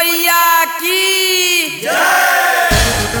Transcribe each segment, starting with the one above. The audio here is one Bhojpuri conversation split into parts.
मैया की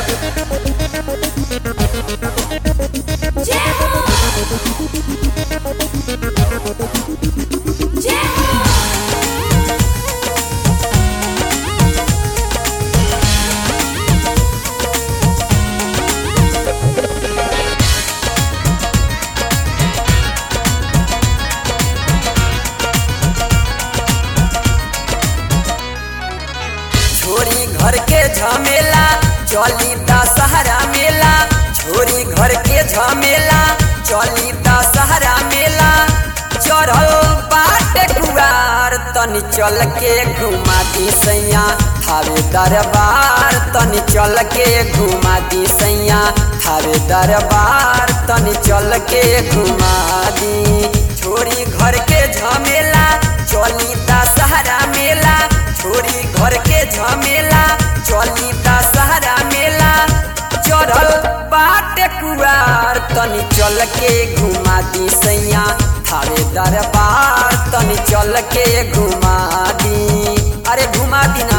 छोरी घर के झमेला चली दशहरा मेला छोरी घर के झमेला चली दशहरा मेला चढ़ल बाट कुआर तनी चल के घुमा दी सैया थारे दरबार तनी चल के घुमा दी सैया थारे दरबार तनी चल के घुमा दी छोरी घर के झमेला चली दशहरा मेला छोरी घर के झमेला चली दशहरा मेला चढ़ल बाट कुआर तनी चल के घुमा दी सैया थारे दरबार तनी चल के घुमा दी अरे घुमा दी ना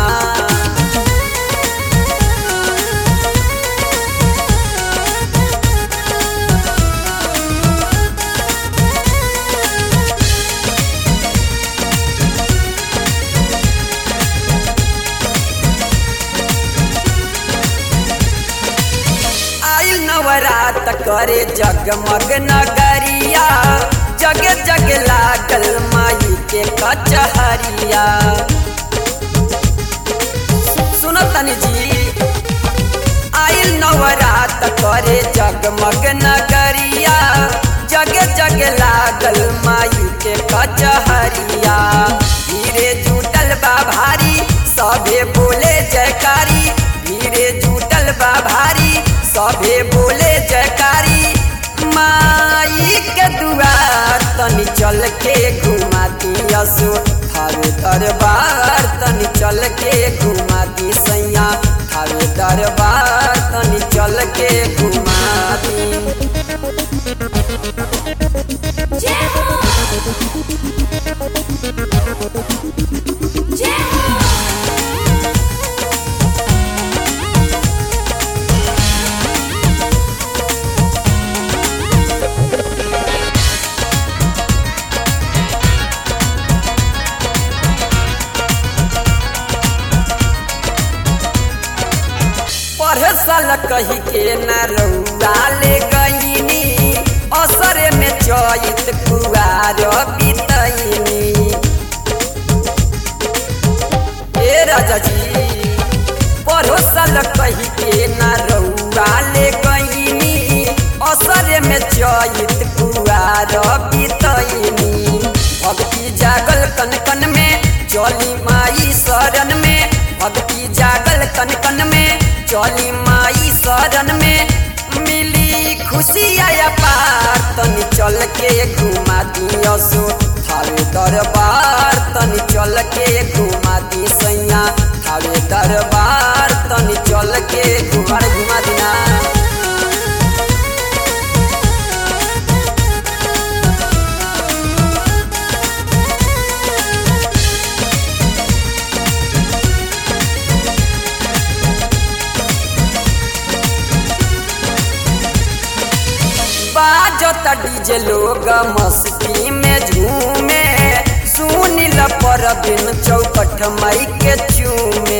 आइल नवरात करे जगमग नगरिया जग जग लागल माई के कचहरिया सुनो तनी जी आइल नवरात करे जगमग नगरिया जग जग लागल माई के कचहरिया धीरे जुटल बा भारी सभे बोले जयकारी धीरे जुटल बा भारी सभे बोले जयकारी माई के दुआर तनी चल के घुमा दियसु थारे दरबार तनी चल के घुमा दी सैया थारे दरबार तनी चल के घुमा दी पढ़े साल कही के न रउआ ले गईनी असरे में चैत कुआर बितैनी ए राजा जी पढ़ो साल कही के न रउआ ले गईनी असरे में चैत कुआर बितैनी भक्ति जागल कन कन में चली माई शरण में भक्ति जागल कन कन में चली माई शरण में मिली खुशी आया पार तनी चल के घुमा दियसु थारे दरबार तनी चल के घुमा दी सैया थारे दरबार तनी चल के घुमा घुमा दिना बाजता डीजे लोग मस्ती में झूमे सुनिल पर दिन चौकठ मई के चूमे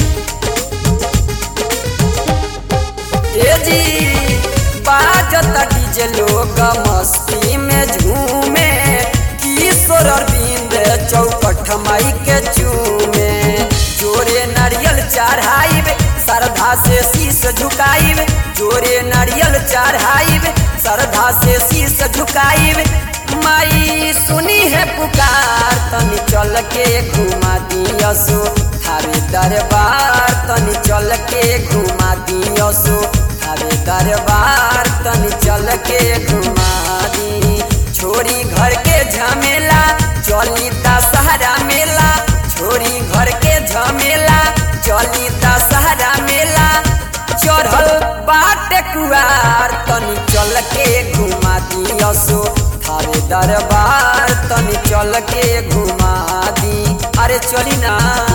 ए जी बाजता डीजे लोग मस्ती में झूमे किशोर अरविंद चौकठ मई के चूमे जोरे नारियल चढ़ाइब श्रद्धा से शीश झुकाइब जोरे नारियल चढ़ाइब श्रद्धा से शीश झुकाइब माई सुनी है पुकार तनी चल के घुमा दियसु थारे दरबार तनी चल के घुमा दियसु थारे दरबार तनी चल के घुमा दी छोरी घर के झमेला चली दशहरा मेला छोरी घर के झमेला चली दशहरा मेला चढ़ल बाट कुआर तनी चल के घुमा दियसु थारे दरबार तनी चल के घुमा दी अरे चली ना